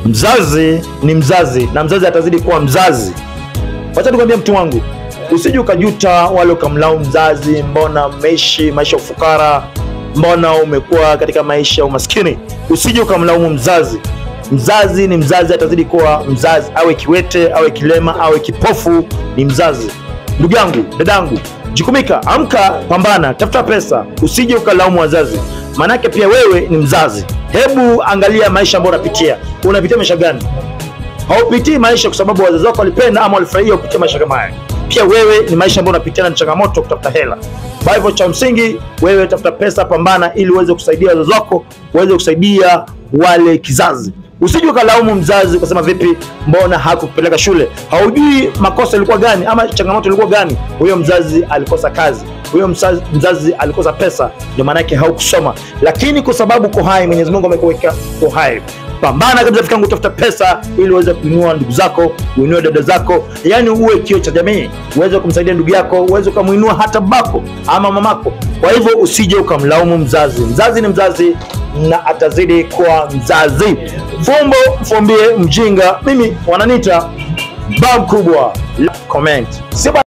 Mzazi ni mzazi na mzazi atazidi kuwa mzazi. Wacha nikwambia mtu wangu, usije ukajuta wale ukamlaumu mzazi, mbona mmeishi maisha ya ufukara, mbona umekuwa katika maisha ya umaskini. Usije ukamlaumu mzazi. Mzazi ni mzazi, atazidi kuwa mzazi, awe kiwete, awe kilema, awe kipofu, ni mzazi. Ndugu yangu, dadangu, jukumika, amka, pambana, tafuta pesa, usije ukalaumu wazazi, maanake pia wewe ni mzazi. Hebu angalia maisha ambayo unapitia. Unapitia maisha gani? haupitii maisha kwa sababu wazazi wako walipenda ama walifurahia upitia maisha kama haya. Pia wewe ni maisha ambayo unapitia na ni changamoto kutafuta hela. Kwa hivyo cha msingi wewe tafuta pesa, pambana ili uweze kusaidia wazazi wako, uweze kusaidia wale kizazi. Usije ukalaumu mzazi ukasema vipi, mbona hakupeleka shule? Haujui makosa ilikuwa gani ama changamoto ilikuwa gani. Huyo mzazi alikosa kazi, huyo mzazi, mzazi alikosa pesa, ndio maana yake haukusoma. Lakini kwa sababu uko hai, Mwenyezi Mungu amekuweka uko hai pambana kabisa rafiki yangu, tafuta pesa ili uweze kuinua ndugu zako, uinue dada zako, yaani uwe kio cha jamii, uweze kumsaidia ndugu yako, uweze ukamuinua hata babako ama mamako. Kwa hivyo usije ukamlaumu mzazi. Mzazi ni mzazi na atazidi kuwa mzazi. Fumbo mfumbie mjinga, mimi wananiita bab kubwa. Comment. Si